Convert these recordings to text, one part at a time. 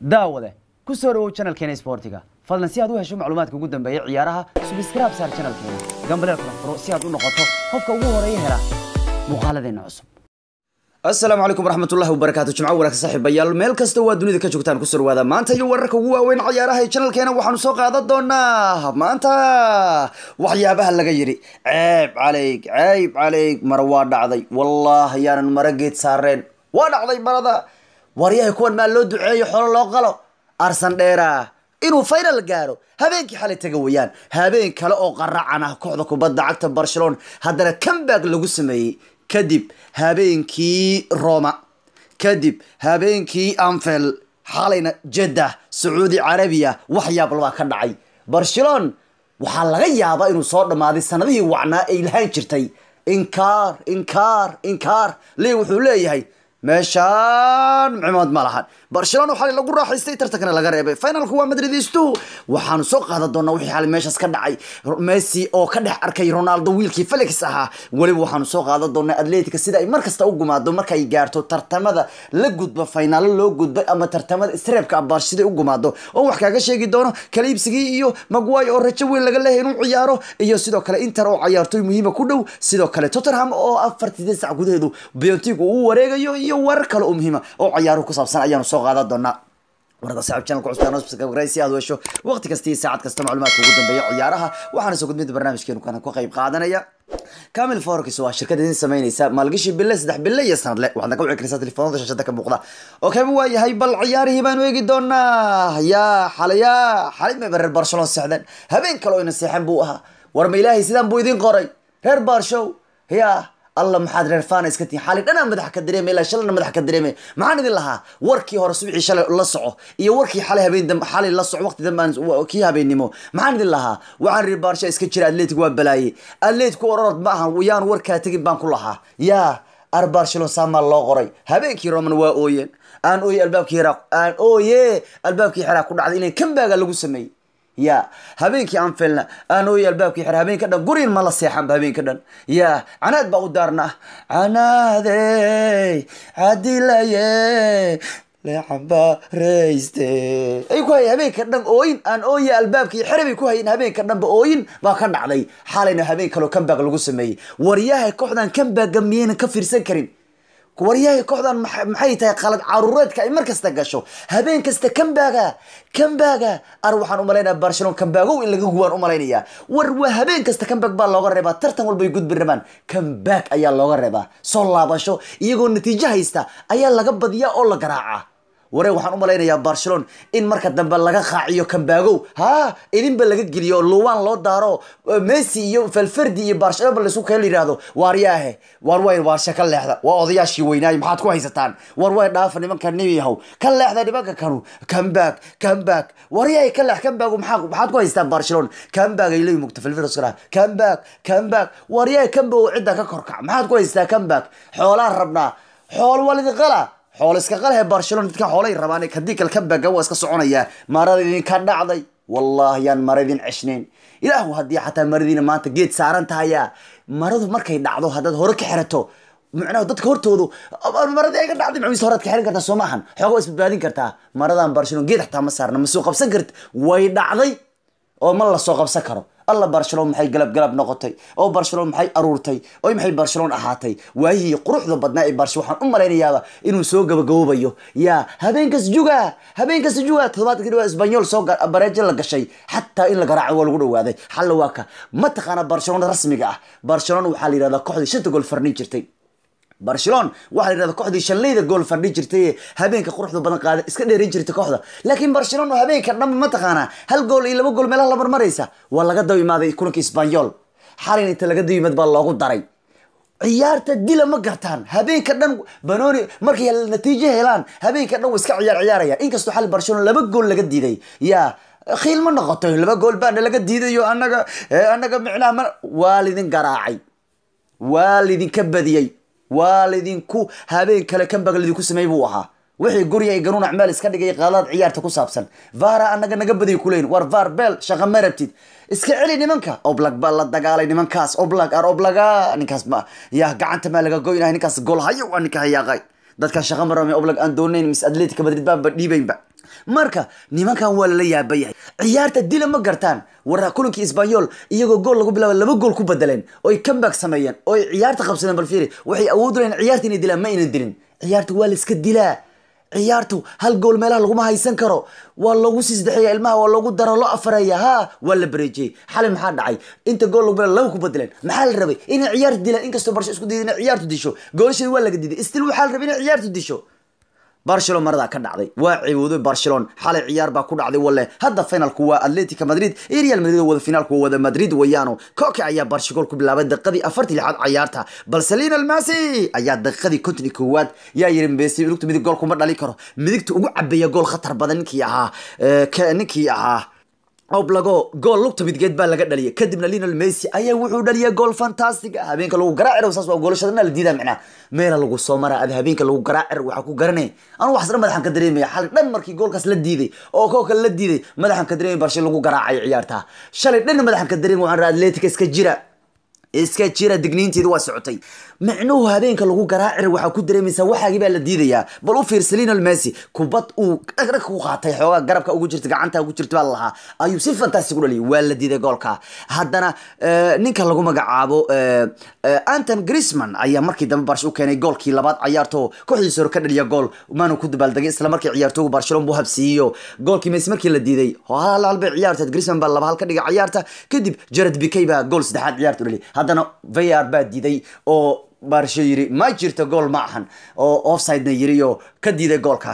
daawade ku soo dhawow channelkeena sportiga fadlan si aad u hesho macluumaadka ugu dambeeya ciyaaraha subscribe saar channelkeena gambaleel kala furo si aad u noqoto qofka ugu horeeya hela muuqaaladeena cusub asalaamu calaykum waraxmatullahi wabarakaatu jimco wanaagsan saaxiibayaal meel kasta waa dunida ka joogtaan kusoo dhawaada maanta iyo wararka ugu waaweyn ciyaaraha ee channelkeena waxaanu soo qaadan doonaa maanta waxyaabaha laga yidhi ceeb calayg ceeb calayg mara waa dhacday wallahi yaanan mara geed saareen waa dhacday marada waryahay kuwan maa loo duceeyo xolo loo qalo arsan dheera inuu final gaaro habeenkii xalay taga wayaan habeen kale oo qaracan ah kooxda kubadda cagta barcelona haddana comeback lagu sameeyey kadib habeenkii roma kadib habeenkii anfel xalayna jeddah sacuudi carabiya waxyaabal baa ka dhacay barcelona waxaa laga yaabaa inuu soo dhammaaday sanadihii wacnaa ay lahaan jirtay inkaar inkaar inkaar lee wuxuu leeyahay meeshaan micmood ma lahan barcelona waxaa lagu raaxaystay tartankana laga reebay finalku waa madridistu waxaanu soo qaadan doonaa wixii xalay meeshaas ka dhacay messi oo ka dhex arkay ronaldo wiilkii felix ahaa weliba waxaanu soo qaadan doonaa atletica sida ay markasta u gumaado markay gaarto tartamada la gudba finaalo loo gudbay ama tartamada isreebka abaar siday u gumaado oo wax kaaga sheegi doono kala iibsigii iyo magway oo rajo weyn laga leeyahay inuu ciyaaro iyo sidoo kale inter oo ciyaartoy muhiima ku dhow sidoo kale tottenham oo afartii sac gudaheedu biontig uu wareegayo iyo warar kale oo muhiima oo ciyaaruhu ku saabsan ayaanu soo qaadan doonaa warada saxib channelka cusbaan subscribe si aad u hesho waqti kasta iyo saacad kasta macluumaadka ugu dambeeya ciyaaraha waxaana soo gudbinta barnaamijkeenu kana ka qayb qaadanaya camil forex waa shirkad idin sameynaysa maalgashi bille saddex bille iyo sanadle waxaadna ka wici karaysaa telefoonada shashada ka muuqda oo kaba waa yahay bal ciyaarihii baanu eegi doonaa yaa xalaya xalay may reer barcelona seexdeen habeen kale oo ina seexan buu ahaa war ma ilaahay sidaan buu idin qoray reer barshow yaa alla maxaad reer fana iska tihin xali dhanaa madax ka dareemay ilaa shalana madax ka dareemay maxaan idin lahaa warkii hore subixii shalay la soco iyo warkii xalay habeen dambe xalay la soco waqti dambe kii habeennimo maxaan idin lahaa waxaan reer baarsha iska jira atletic waa balaaye atletic ororod ma ahan yaan warkaa tegin baan ku lahaa yaa ar barcelona saamaa loo qoray habeenkii roman waa ooyeen aan ooye albaabkii hiraaq aan ooye albaabkii hiraaq ku dhacday inay kambaaga lagu sameeyey ya habeenkii aan filna aan ooy albaabkii xir habeenka dhan guriin ma la seexanba habeenka dhan ya canaad baa u daarna canaadey cadilaye lecabareyste ay ku hayeen habeenka dhan ooyin aan ooye albaabkii xere bay ku hayeen habeenka dhanba ooyin baa ka dhacday xalayna habeen kaleo comeback lagu sameeyey waryahay kooxdan comebackga miyaynan ka fiirsan karin waryahay kooxdan maxay tahay qalad caruureedka ay mar kasta gasho habeen kasta kambaga kambaga ar waxaan umalaynaya barcelona kambagow in laga guwaan umalaynaya war waa habeen kasta kambag baa looga reebaa tartan walba ay gudbi rabaan kambag ayaa looga reebaa soo laabasho iyagoo natiijo haysta ayaa laga badiyaa oo la garaaca waree waxaan u malaynayaa barcelona in marka dambe laga qaaciyo kambagow ha idinba laga geliyo luwan loo daaro messi iyo falferdi iyo barcelona laisku kala yidhaahdo waaryaahe war way waarshe ka leexda waa odayaashii weynaayo maxaad ku haysataan war way dhaafa nimanka nibiyahow ka leexda nimanka kanu comeback comeback waryahay ka leex comeback maxaa maxaad ku haysataan barcelona comeback ay leeyihin mugta falferdi iskala comeback comeback waryahay comeback cidda ka korkac maxaad ku haysataa comeback xoolaan rabnaa xool walidi qala xoolo iska qalhe barcelona dadkan xoolay rabaan hadii kale kambaga waa iska soconayaa marada idinka dhacday wallahi yaan mara idin ceshnayn ilaahu haddii xataa maradiina maanta geed saaran tahaya maradu markay dhacdo haddaad hore ka xirato macnaha dadka hortoodu maradii ay ka dhacday macmiis horaad ka xiran kartaa soo maahan xooga waa isbadbaadin kartaa maradan barcelona geed xataa ma saarna ma soo qabsan karti way dhacday oo ma la soo qabsan karo alla barcelona maxay galab galab noqotay oo barcelona maxay aruurtay oo maxay barcelona ahaatay waayihii quruxda badnaa ee barcelona waxaan u malaynayaaba inuu soo gabagaboobayo yaa habeenkas juga habeenkas juga toddobaadkii dhawaa isbanyol soo bareejo la gashay xataa in la garaaco waa lagu dhawaaday xalla waa ka mataqaana barcelona rasmiga ah barcelona waxaa la yidhahdaa kooxdii shanta gool farnin jirtay barcelona waxaa la yidhahda kooxdii shanleyda gool fardhi jirtay habeenka quruxda badan qaada iska dheerin jirtay kooxda laakiin barcelona habeenka dhanba mataqaanaa hal gool iyo laba gool meelaha la marmaraysa waa laga daba imaaday kulanka isbanyol xalin inta laga daba yimaad baa loogu daray ciyaarta dila ma gartaan habeenka dhan banoni markay natiijo helaan habeenka dhan wa iska ciyaar ciyaaraya inkastoo xali barcelona laba gool laga diiday yaa khiil ma noqoto laba gool baana laga diidayo anaga anaga micnaha ma waa lidin garaacay waa lidinka badiyey waa laydinku habeen kale kambag laydinku sameey buu ahaa wixii guriga ay ganuun acmaal iska dhigay qaadaad ciyaarta ku saabsan vara anaga naga badiy kuleyn war var bel shaqa ma rabtid iska celi nimanka oblag baa la dagaalay nimankaas oblag ar oblaga ninkaas ma yaa gacanta maa laga goynahay ninkaas gool hayo waa ninka hayaaqay dadkan shaqa ma rabay oblag aan doonayn mis atletica madrid baanba dhiibaynba marka nimankan waa lala yaaba yahay ciyaarta dila ma gartaan war kulankii isbanyol iyagoo gool lagu bilaaba laba gool ku bedeleen oy comeback sameeyeen oy ciyaarta qabsadeen bal fiiri waxay awood u leyn ciyaarta inay dilaan ma aynan dilin ciyaarta waa la iska dilaa ciyaartu hal gool meelaha laguma haysan karo waa loogu sii saddexeeya ilmaha waa loogu daro loo afareeya ha waa la bareejiyey xalay maxaa dhacay inta gool lagu bilaa laba ku bedeleen maxaa la rabay inay ciyaartu dilaan inkastoo barsho isku dayay inay ciyaartu disho goolasheeda waa laga diiday stil waxaa la rabay inay ciyaartu disho barcelon maradaa ka dhacday waa ciwooday barcelon xalay ciyaar baa ku dhacday walle hadda finalku waa atletica madrid iyo real madrid oo wada finaalku waa wada madrid weeyaano koke ayaa barshagol ku bilaabay daqiiqadii afartii lixaad ciyaarta balse lionel messi ayaa daqiiqadii konton iyo koowaad yaa yiri messi midigtu midig gool kuma dhali karo midigta ugu cabeeya gool khatar badan ninkii ahaa ninkii ahaa oblago gool lugta midgeed baa laga dhaliyay kadibna lionel messi ayaa wuxuu dhaliyay gool fantastic ah habeenka lagu garaacir saas waa goolashadana la diidaa micnaa meela lagu soo maraa ada habeenka lagu garaacir waxaa ku garanay anu wax dhan madaxan ka dareemaya xalay dhan markii goolkaas la diiday oo koo kale la diiday madaxan ka dareemay barshe lagu garaacay ciyaarta shalay dhan madaxan ka dareemay waxaan raa atletica iska jira iska jira digniinteedu waa socotay micnuhu habeenka lagu garaacir waxaa ku dareemaysaa waxaagii baa la diidayaa bal u fiirsa lionel messi kubad uu dhagdhag ku qaatay xoogaa garabka ugu jirta gacanta ugu jirta baa lalahaa ayuu si fantastic u dhaliyay waa la diiday goolka haddana ninka lagu magacaabo anton grisman ayaa markii dambe barsh u keenay goolkii labaad ciyaarto kooxdiisa hore ka dhaliya gool maanu ku dabaaldegay isla markii ciyaartoogu barcelona buu habsiiyo goolkii messi markii la diiday hal hal bay ciyaarteed grisman baa laba hal ka dhigay ciyaarta kadib jared bikay baa gool saddexaad ciyaarta u dhaliyay haddana var baa diiday oo barsho yiri ma jirto gool ma ahan oo offsidena yiri oo ka diiday goolka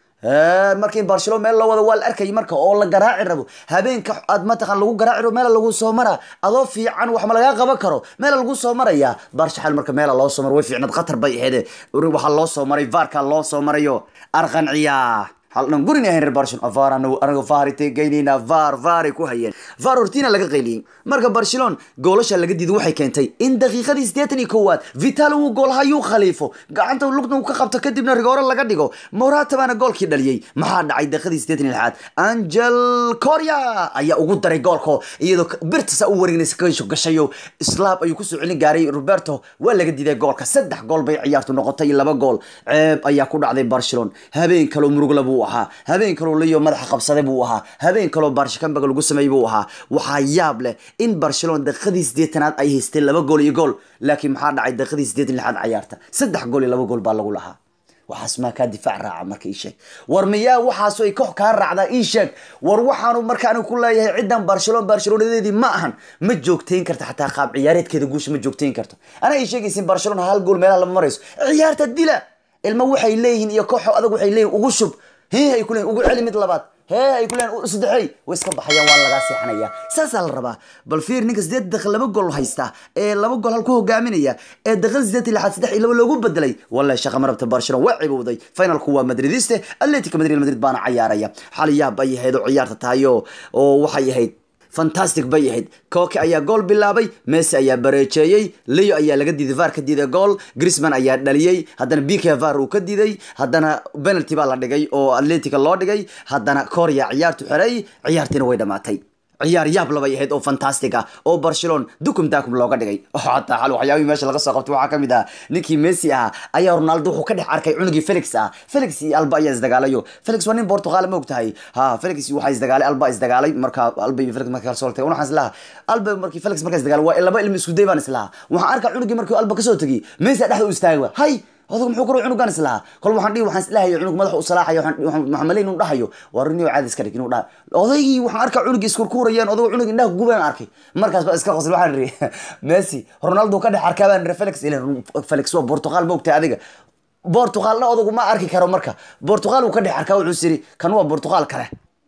markii barcelona meel loo wado waa la arkayay marka oo la garaaci rabo habeenka aad mataqan lagu garaaci rabo meela lagu soo mara adoo fiican wax ma lagaa qaban karo meela lagu soo maraya barsha xal marka meela loo soo maro way fiicnad khatar bay aheede waxaa loo soo maray vaarka loo soo marayo arqanciya halnan gurin ahayn reer barcelona var anaga vaarite geynayna var varay ku hayeen var hortina laga qayliyey marka barcelona goolasha laga diiday waxay keentay in daqiiqadii siddeetan iyo koowaad vital uu gool hayuu khaliifo gacanta lugna uu ka qabto kadibna rigoore laga dhigo morata baana goolkii dhaliyey maxaa dhacay daqiiqadii siddeetan iyo lixaad angel coria ayaa ugu daray goolko iyadoo birtasa u wareegnaysa kaisho gashayo slaab ayuu kusoo celin gaaray roberto waa laga diiday goolka saddex gool bay ciyaartu noqotay iyo laba gool ceeb ayaa ku dhacday barcelona habeen kaloo murugla buu ahaa habeen kaloo leyo madaxa qabsaday buu ahaa habeen kaloo barshakambaga lagu sameeyey buu ahaa waxaa yaab leh in barcelona daqiiqadii siddeetanaad ay haysteen laba gool iyo gool laakiin maxaa dhacay daqiiqadii siddeetan lixaad ciyaarta saddex gool iyo laba gool baa lagu lahaa waxaas maa kaa difaac raaca marka ii sheeg war miyaa waxaasu ay koox kaa raacdaa ii sheeg war waxaanu marka anigu ku leeyahay ciddan barcelona barcelonadeedii ma ahan ma joogtayn karta xataa qaab ciyaareedkeeda guusha ma joogtayn karto anaa ii sheegaysin barcelona hal gool meelaha lama marayso ciyaarta dila ilma waxay leeyihiin iyo kooxo adag waxay leeyihin ugu shub hee ay ku leeyihin ugu celi mid labaad hee ay ku leeyihin saddexey way iska baxayaan waa lagaa seexanaya saasaa la rabaa bal fiir ninka sideed daqiiq laba gool haysta ee laba gool hal ku hogaaminaya ee daqiiqada sideed iyo lixaad saddex iyo laba loogu bedelay wallahi shaqa marabta barcelona waa cibowday finalku waa madridiste atletico madrid madrid baana cayaaraya xal yaab ay ahayd oo ciyaarta tahay oo oo waxay ahayd fantastic bay ahayd kooke ayaa gool bilaabay messi ayaa bareejeeyey leo ayaa laga diiday var ka diiday gool grisman ayaa dhaliyey haddana bika var uu ka diiday haddana penalty baa la dhigay oo atletica loo dhigay haddana korea ciyaartu xeray ciyaartiina way dhamaatay ciyaar yaab labay ahayd oo fantastic ah oo barcelona dukum dakum looga dhigay xataa xal waxyaabihii meesha laga soo qabtay waxaa ka mid ah ninkii messi ahaa ayaa ronaldo wuxuu ka dhex arkay cunugii felix ah felix iyo alba ayaa isdagaalayo felix waa nin portugal ma ogtahay ha felix waxaa isdagaalay alba isdagaalay marka alba iyo felix marka soo tagay waxaan islaha alba markii felix marka isdagaalay waa laba ilmi isku day baan islaha waxaan arkaa cunugii markii alba kasoo tegay messi dhexda u istaagay hay odagu muxuu karo cunugan islahaa kol waxaan dhihi waxaan islahayo cunug madaxa u salaaxayo waxaan malay inuu dhahayo waa rinio caadi iska dhig inuu dhaha odaygii waxaan arkaa cunugii iskurkuurayaan odagu cunug indhaha gubayaan arkay markaas baa iska qosl waxaan iri messi ronaldo ka dhex arkaa baan iri felix ilan felix waa portugal ma ogtahay adiga portugalna odagu ma arki karo marka portugal uu ka dhex arkaa wuxuu siri kan waa portugal kale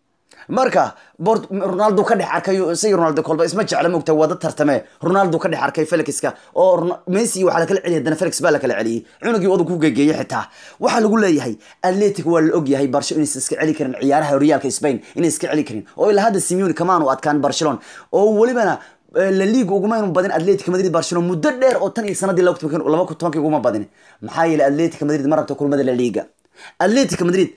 marka ronaldo ka dhex arkay isagii ronaldo kolba isma jecla mogta wada tartame ronaldo ka dhex arkay felixka oo messi waxaa lakala celiyay haddana felix baa lakala celiyey cunugii odag ku gegeeyey xitaa waxaa lagu leeyahay atletic waa la ogyahay barsho inaysan iska celi karin ciyaaraha horyaalka spain inay iska celi karin oo ilaa hadda simeone kamaanu adkaan barcelona oo welibana la liga ugumaynu badin atletic madrid barcelona muddo dheer oo tan iyo sanadii laba tobankii uguma badin maxaa yeelay atletic madrid ma rabta kulmada la liga atletic madrid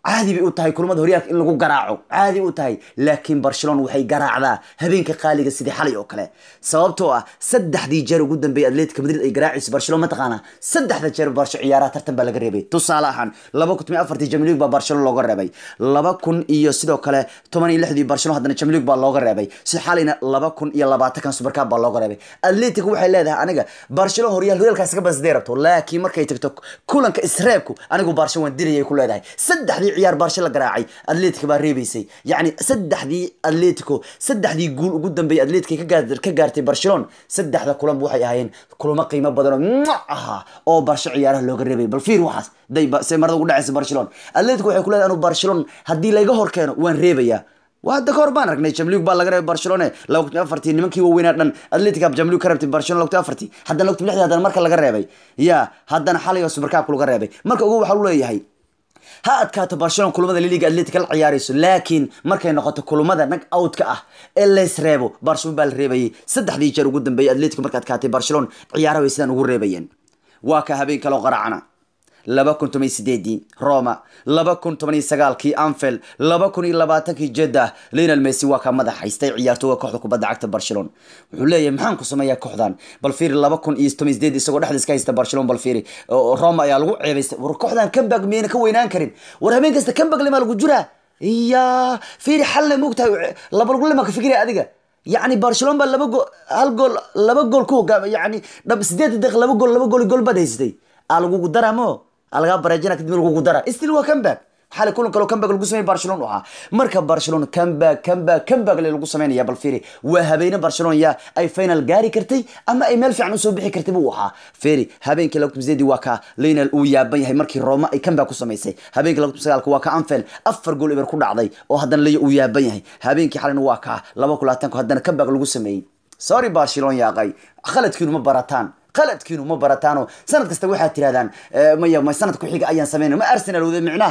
caadi bay u tahay kulamada horyaalka in lagu garaaco caadi u tahay laakiin barcelona waxay garaacdaa habeenka qaaliga sidii xalay oo kale sababtoo ah saddexdii jeer ugu dambeeyay atletica madrid ay garaacayso barcelona mataqaana saddexda jeer barsho ciyaaraha tartan baa laga reebay tusaale ahaan laba kun toban afartii jamliig baa barcelona looga reebay laba kun iyo sidoo kale toban iyo lixdii barcelona haddana jamliig baa looga reebay si xalayna laba kun iyo labaatankan supercab baa looga reebay atletic waxay leedahay aniga barcelona horyaal horyaalkaas ka bansday rabto laakiin markay tagto kulanka isreebku anigu barsho waan dilayay ku leedahay saddexdii ciyaar barsho la garaacay atletica baa reebaysay yacni saddexdii atletico saddexdii guul ugu dambeeyay atletica ka gaar- ka gaartay barcelona saddexda kulanba waxay ahaayeen kulamo qiimo badan oo mwah ahaa oo barsho ciyaaraha looga reebay bal fiir waxaas day ba- se marada ugu dhacaysa barcelona atletico waxay ku leedahay anu barcelona haddii layga hor keeno waan reebayaa waa hadda kahor baan aragnay jamliug baa laga reebay barcelona laba kun afartii nimankii waaweynaa dhan atletica jamliug ka reebtay barcelona laba kun afartii haddana laba kun lixdii haddana marka laga reebay ya haddana xalay oo supercabka laga reebay marka ugu waxaa lu leeyahay ha adkaato barcelona kulamada liliga atletica la ciyaarayso laakiin markay noqoto kulamada nag outka ah ee leys reebo barcelona baa la reebayay saddexdii jeer ugu dambeeyay atletica marka adkaatay barcelona ciyaaraha way sidaan ugu reebayeen waa ka habeen kaloo qaracana laba kun toban iyo sideedii roma laba kun toban iyo sagaalkii anfield laba kun iyo labaatankii jeddah lionel messi waa ka madax haystay ciyaartooga kooxda kubadda cagta barcelona wuxuu leeyahay maxaan ku sameeyaa kooxdan bal fiiri laba kun iyo toban iyo sideed isagoo dhexda iska haysta barcelona bal fiiri oo roma ayaa lagu ceebaystay war kooxdan comeback miyayna ka weynaan karin war habeen kasta comeback limaa lagu jiraa iya fiiri xalna moogtahay laba lagu lima ka fikiraya adiga يعني برشلونه بقى لبا جول هل جول لبا جول كو يعني دب سديد دقيقه لبا جول لبا جول جول بدا هيستي الغو قدرا مو الغا برجنا كدب الغو قدرا استيل هو كمباك xalay kulan kaloo comeback lagu sameeyay barcelona u ahaa marka barcelona comeback comeback comeback le lagu sameynaya bal fiiri waa habeene barcelona ya ay final gaari kartay ama ay meel fiican usoo bixi kartay buu ahaa fiiri habeenkii lagu tumseedi waa ka lionel uu yaaban yahay markii roma ay comeback ku samaysay habeenkii lagu tumsagaalka waa ka anfield afar gool ibar ku dhacday oo haddana leyo uu yaaban yahay habeenkii xalayna waa ka laba kulaatanku haddana comeback lagu sameeyey sorry barcelona yaaqay khaladkiinu ma barataan khaladkiinu ma barataano sanad kasta waxaad tirahdaan maya ma sanad ku xiga ayaan sameynay ma arsenal wada micnaha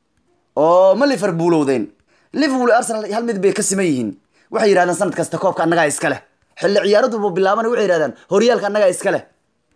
oo ma liverpool owdeen liverpool iyo arsenal hal mid bay ka siman yihiin waxay yidhahdaan sanad kasta koobka annagaa iska leh xilli ciyaaraduba bilaaban waxay yidhahdaan horyaalka annagaa iska leh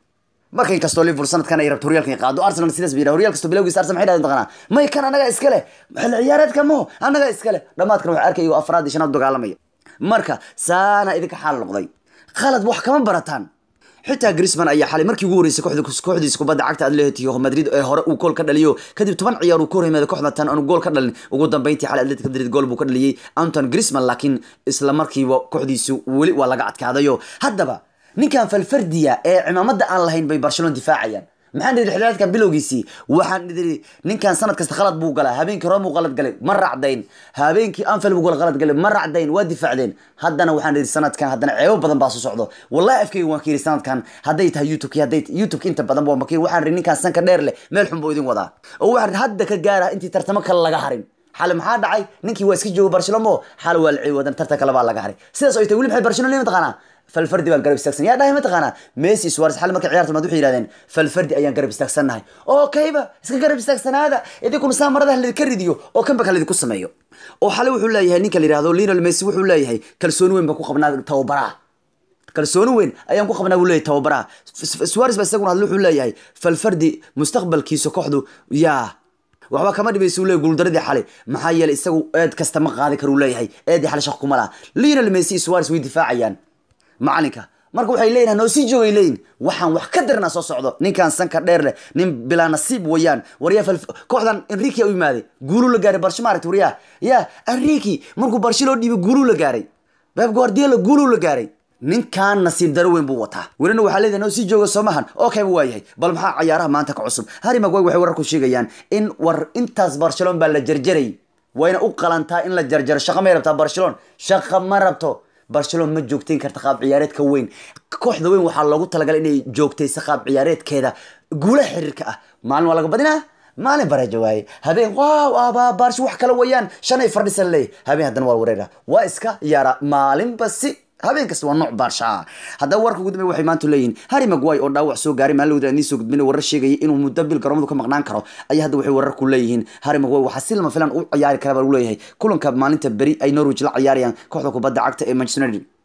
marka inkastoo liverpool sanadkan ay rabto horyaalka in qaado arsenal sidaas bay yidhahdaan horyal kastoo bilowgiisa arsenal maxay yidhahdaan taqanaa may kan annagaa iska leh xilli ciyaareedka mo annagaa iska leh dhammaadkan waxaa arkay iyagoo afraad iyo shanaad dagaalamaya marka saana idinka xaal noqday khalad wax kama barataan xitaa grisman ayaa xalay markii ugu horeysay kooxda kooxdiisa kubadda cagta atletico madrid ee hore uu gool ka dhaliyo kadib toban ciyaar uu ka horyimaada kooxda tan aanu gool ka dhalin ugu dambeyntii xalay atletico madrid gool buu ka dhaliyey anton grisman laakiin isla markiiba kooxdiisu weli waa laga adkaadayo haddaba ninkan falfardiya ee cimaamada aan lahayn bay barcelona difaacayaan maxaan idhi xilaaadkan bilowgiisii waxaan idhi ninkan sanad kasta khalad buu galaa habeenkii rome uu qalad galay ma racdayn habeenkii anfield buu qalad galay ma racdayn waa difaacdeen haddana waxaan idhi sanadkan haddana ceebo badan baa soo socdo wallahi afkayga waan ka yidhi sanadkan hadday tahay youtube hadday youtube inta badan waa makiir waxaan idhi ninkan sanka dheer leh meel xun buu idin wadaa oo waxaan idhi hadda ka gaara intii tartamo kale laga harin xale maxaa dhacay ninkii waa iska jooga barcelona xale waa la ciiwadan tartan kale baa laga haray sidaas oo ay tahay weli maxay barcelona leeyihin taqaanaa falfardi baan garab istaagsan yaa dhahay mataqaanaa messi suarez xal markay ciyaarta maad waxay yidhahdeen falfardi ayaan garab istaagsannahay oo kayba iska garab istaagsanaada idinkuna saa maradaha ladinka ridiyo oo kanbaka ladinku sameeyo oo xale wuxuu leeyahay ninka la yidhahdo lionel messi wuxuu leeyahay kalsooni weyn baan ku qabnaa tababaraha kalsooni weyn ayaan ku qabnaa buu leeyahay tababaraha suarez ba isaguna hadle wuxuu leeyahay falfardi mustaqbalkiisa kooxdu yaa waxba kama dhibaysa uu leeyahy guuldaradii xalay maxaa yeelay isagu eed kasta ma qaadi karo uu leeyahay eedii xalay shaq kuma laha lionel messi iyo suarez way difaacayaan macalinka marka waxay leeyihin noo sii joogay leeyihin waxaan wax ka darnaa soo socdo ninkan sanka dheer leh nin bilaa nasiib wayaan waryaa kooxdan enrique u yimaaday guuluu la gaaray barsho maaragta waryaa ya enrique markuu barsho loo dhiibay guuluu la gaaray beb guardiola guuluu la gaaray ninkan nasiib daro weyn buu wataa welina waxaa leedahay noo sii jooga soomahan oo kayba waa yahay bal maxaa cayaaraha maanta ka cusub harry magway waxay wararku sheegayaan in war intaas barcelona baa la jarjaray wayna u qalantaa in la jarjaro shaqa may rabtaa barcelona shaqa ma rabto barcelona ma joogtayn karta qaab ciyaareedka weyn kooxda weyn waxaa loogu talagalay inay joogtaysa qaab ciyaareedkeeda guulaha xiriirka ah maalin waa laga badinaa maalin baraja waaye habeen waaw aba baarsho wax kale wayaan shanay fardhisan leey habeen haddana waa wareera waa iska yaara maalinba si habeen kasta waa nooc baarsha ah haddaba warka ugu dambeya waxay maanta leeyihin harry magway oo dhaawac soo gaaray maalin wada nii soo gudbinay warar sheegaya inuu muddo bil garoomadu ka maqnaan karo ayaa hadda waxay warar ku leeyihiin harry magway waxaa si lama filan u ciyaari kara baa lagu leeyahay kulanka maalinta beri ay norwich la ciyaarayaan kooxda kubadda cagta ee manchester united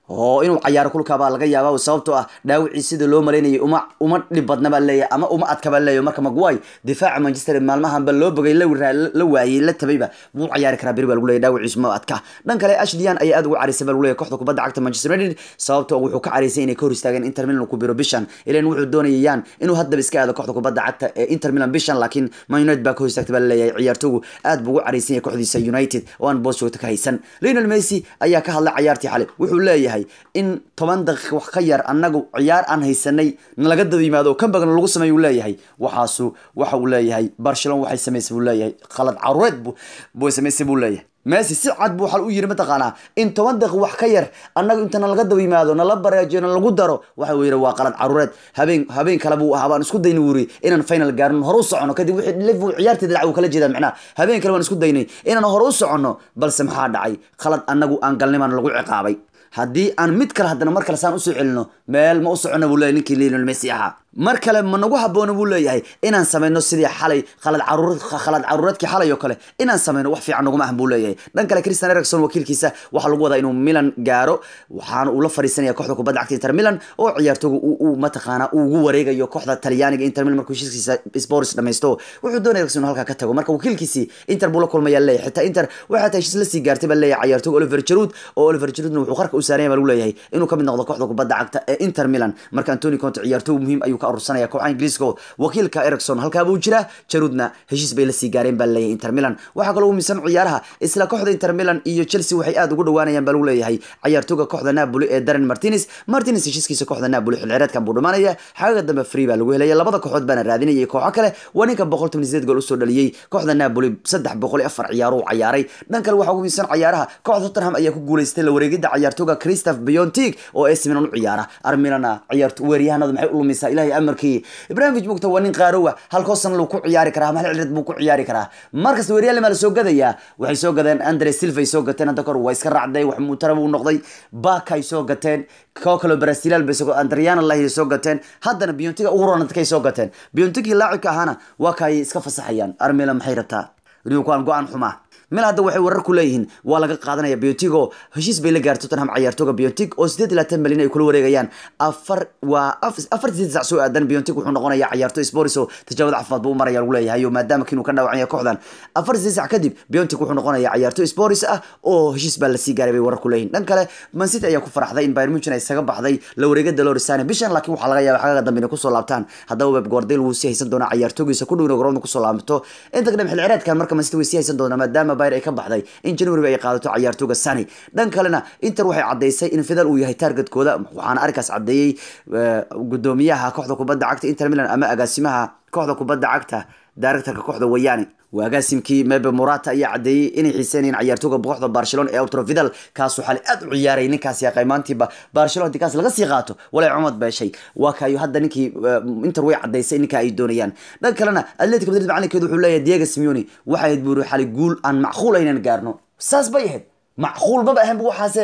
oo inuu cayaaro kulka baa laga yaaba sababtoo ah dhaawicii sida loo malaynayay uma uma dhib badna baa leeyahay ama uma adka baa leeyahay marka maguay difaaca manchester maalmahanba loo bogay la la waayey la tabayba wuu cayaari karaa beri baa lagu leeyahay dhaawiciisu ma adka dhan kale ashliyan ayaa aad ugu caraysay baa lagu leeyahay kooxda kubadda cagta manchester united sababtoo wuxuu ka caraysay inay ka hor istaageen inter milan ku biro bishan ilan wuxuu doonayayaan inuu haddaba iska aado kooxda kubadda cagta ee inter milan bishan laakiin man united baa ka hor istaagtay baa laleeyahay ciyaartoogu aad buu ugu caraysan yahay kooxdiisa united oo aan boos joogto ka haysan lionel messi ayaa ka hadlay cayaartii xalay wuxuu leeyahay in toban daqiiq wax ka yar annagu ciyaar aan haysanay nalaga daba yimaado oo kambagna lagu sameeyo uu leeyahay waxaasu waxa uu leeyahay barcelona waxay samaysay buu leeyahay khalad caruureed buu samaysay buu leeyahay messi si cad buu xal u yiri mataqaanaa in toban daqiiq wax ka yar annagu inta nalaga daba yimaado nala bareejiyo na lagu daro waxa uu yidhi waa qalad caruureed habeen habeen kale buu ahaa baan isku daynay wuri inaan final gaarno hore u socono kadib wixii liverpool ciyaarteeda dhac uu kala jeedaa macnaha habeen kale waan isku daynay inaan hore u soconno balse maxaa dhacay khalad annagu aan galnimaan lagu ciqaabay haddii aan mid kale haddana mar kale saan usoo celino meel ma u socono buu leeyahy ninkii lionel messi ahaa mar kale ma nagu habboona buu leeyahay inaan samayno sidii xalay khalad caruur khalad caruureedkii xalay oo kale inaan samayno wax fiican naguma ahan buu leeyahay dhan kale christian ericson wakiilkiisa waxaa lagu wadaa inuu milan gaaro waxaana uu la fariisanaya kooxda kubadda cagta inter milan oo ciyaartooga uu mataqaana uu ugu wareegayo kooxda talyaaniga inter milan markuu heshiiskiisa sports dhamaysto wuxuu doonaya ericson inuu halkaa ka tago marka wakiilkiisii inter buu la kulmaya leeyahay xitaa inter waxaa taa heshiis la sii gaartay baa leeyahay ciyaartooga oliver jarud oo oliver jarudna wuxuu qarka u saaranya baa lagu leeyahay inuu kamid noqdo kooxda kubadda cagta ee inter milan marka antoni conte ciyaartoog muhiim ayuu ka urursanaya kooxaha ingiriiska wakiilka ericson halkaa buu jiraa jarudna heshiis bay lasii gaareen baa leeyahay inter milan waxaa kaloo umisan ciyaaraha isla kooxda inter milan iyo chelsea waxay aad ugu dhawaanayaan baa lagu leeyahay ciyaartooga kooxda napoli ee darren martinez martinez heshiiskiisa kooxda napoli xilcireedkan buu dhumanaya xagaga dambe free baa lagu helaya labada kooxood baana raadinayay kooxo kale waa ninka boqol toban sideed gool usoo dhaliyey kooxda napoli saddex boqol iyo afar ciyaaro cayaaray dhan kale waxaa ugu miisan ciyaaraha kooxda tottenham ayaa ku guuleystay la wareegida ciyaartooga christoph biontig oo ac milan u ciyaara armilana ciyaarto weeryahanadu maxay u lumisaa ilaahay amarkii ibrahimovic mugta waa nin qaarowa halkoosan luu ku ciyaari karaa mahal cilad buu ku ciyaari karaa markasta weeryahan maa la soo gadayaa waxay soo gadeen andre silva ay soo gateen hadda kor waa iska raacday wax muutara buu noqday baka ay soo gateen koo kaloo brasilaal bay soo andriana lahi soo gateen haddana biontiga ugu ronadkay soo gateen biontigii laacibka ahaana waa kaay iska fasaxayaan armila maxay rabtaa nimankuaan go-aan xumaa mil hadda waxay warar ku leeyihiin waa laga qaadanaya biontig oo heshiis bay la gaartay tottenham ciyaartooga biontig oo sideed iyo labaatan malyan ay kula wareegayaan afar waa afar sideed sac soo aadan biontig wuxuu noqonaya ciyaartooy sports oo tijaabada caafimaad buu maraya lagu leeyahay oo maadaama kiinuu ka dhaawacan yahay kooxdan afar sideed sac kadib biontig wuxuu noqonaya ciyaartooy sports ah oo heshiis baa lasii gaaray bay warar ku leeyihin dhan kale man city ayaa ku faraxday in bayern munchen ay isaga baxday la wareegada lorisane bishan laakiin waxaa laga yaaba xagaga dambe inay kusoo laabtaan haddaba web guardel wuu sii haysan doonaa ciyaartoogiisa ku dhow garoonka kusoo laabto inta kadham xil cireedkan marka man city way sii haysan doonaa maadaama bayr ay ka baxday in january ay qaadato ciyaartooga sani dhan kalena inter waxay caddaysay in fidal uu yahay targetkooda waxaana arrinkaas caddeeyey gudoomiyaha kooxda kubadda cagta inter milan ama agaasimaha kooxda kubadda cagta directorka kooxda wayaani waagaasimkii mebe morata ayaa caddeeyey inay xiiseynayeen ciyaartooga kooxda barcelona ee outro vidal kaasuu xali aad u ciyaaray ninkaas yaqay maantiiba barcelona intii kaas laga sii qaato walay cumad beeshay waa kaayo hadda ninkii inter way caddaysay ninka ay doonayaan dhan kalena atletic madrid macalinkeedu wuxuu leeyahay diego simeoni waxay ahayd buuri xali guul aan macquul aynan gaarno saas bay ahayd macquul maba ahayn bu waxaase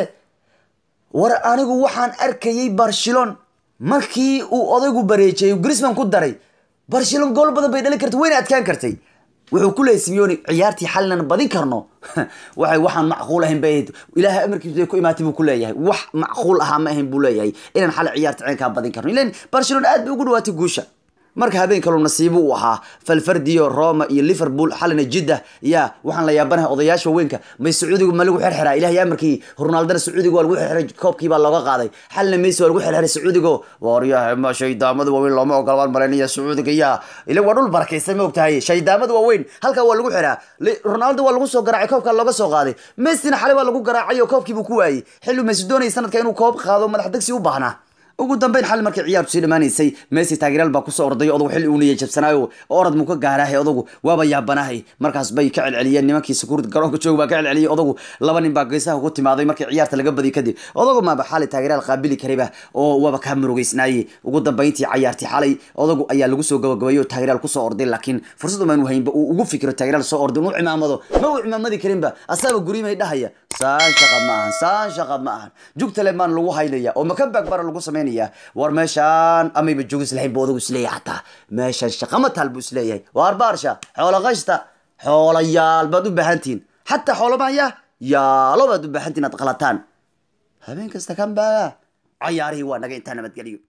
war anigu waxaan arkayay barcelon markii uu odaygu bareejiyay grisman ku daray barcelon gool badan bay dhalin kartay wayna adkaan kartay wuxuu ku leeyay simeoni ciyaartii xalinan badin karno waxay waxaan macquul ahayn bay ahayd ilaahay amarkiisu ku imaatay buu ku leeyahay wax macquul ahaa ma ahayn buu leeyahay inaan xali ciyaarta ceenkaa badin karno ilan barcelona aad bay ugu dhawaatay guusha marka habeen kaloo nasiibo u ahaa falfardiyo roma iyo liverpool xalina jidda yaa waxaan la yaabanahay odayaasha waaweynka may sacuudigu ma lagu xirxiraa ilahay amarkii ronaldana sacuudiga waa lagu xirxiray koobkii baa looga qaaday xalina messi waa lagu xirxiray sacuudigo waryahay ma shaydaamada waaweyn looma ogola baan malaynaya sacuudiga yaa ila waa dhul barakaysan ma ogtahay shaydaamada waaweyn halkaa waa lagu xiraa ronaldo waa lagu soo garaacay koobkaa looga soo qaaday messina xalay waa lagu garaacay oo koobkii buu ku waayey xillu messi doonayay sanadka inuu koob qaado madax degsi u baahnaa ugu dambeyn xali markay ciyaartu sii dhamaanaysay messi taageeraal baa kusoo orday odagu xilli uu niyay jabsanaayo orad muu ka gaaraahay odagu waaba yaabanahay markaas bay ka celceliyeen nimankii sakuurd garoonka joog baa ka celceliyey odagu laba nin baa geesaha ku timaaday markii ciyaarta laga badiyay kadib odagu maaba xali taageeraal qaabili karayba oo waaba kaa murugeysnaayey ugu dambeyntii cayaartii xalay odagu ayaa lagu soo gabagabeeyey oo taageeraal kusoo orday laakiin fursad umaanu haynba uu ugu fikiro taageeraal soo orday inuu cimaamado ma uu cimaamadi karinba asaaba guriimay dhahaya saan shaqa ma ahan saan shaqa ma ahan jugtale maan lagu haynaya oo makanbaag bara lagu samaynaya war meeshaan amayba joogis lahayn bu odagu isleeyahay xataa meeshaan shaqa ma taal buu isleeyahay waar baarsha xoola qashta xoolayaal baad u baahantihin xataa xoolo maaya yaalo baad u baahantihin aad qalataan habeen kasta kan baaga cayaarihii waa naga intaa nabadgelyo